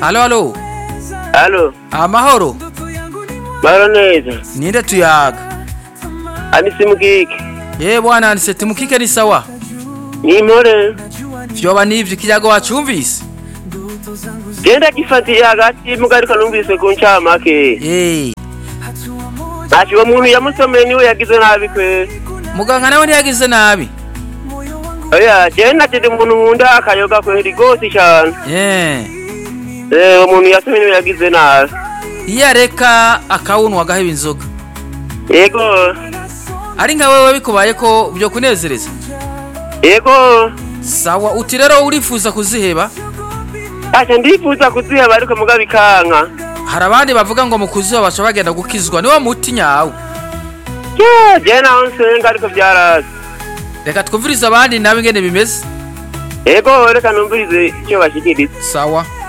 alo alo Halo, amahoro mahoro neza. ninde tuyaga Anisi Mugiki. ye bwana aniseti mukike ni sawa Ni impore. vyoba nivyo ikiyago wacumvise Genda gifatiye hagati muga ariko numvise ku ncamake. Eh, Ati uwo muntu yamusomeye niwe yagize nabi kwe. muganga nawe ntiyagize nabi Oya, je natete umuntu nkunda akayoga kweri gose cyane. Eh, Eh, uwo muntu yasomeye niwe yagize nabi. iyo areka akawunwa agaheba inzoga Yego. ari nka wewe bikubaye ko byo kunezereza Yego. sawa uti rero urifuza kuziheba Acha ndifuza kuziheba ariko muga bikanka. hari abandi bavuga ngo mu kuziba baca bagenda gukizwa niwo muti nyawo Je, je naho nsenga ariko byaraza. reka twumvirize abandi nawe ingene bimeze Yego, reka numvirize icyo bashikiriza. sawa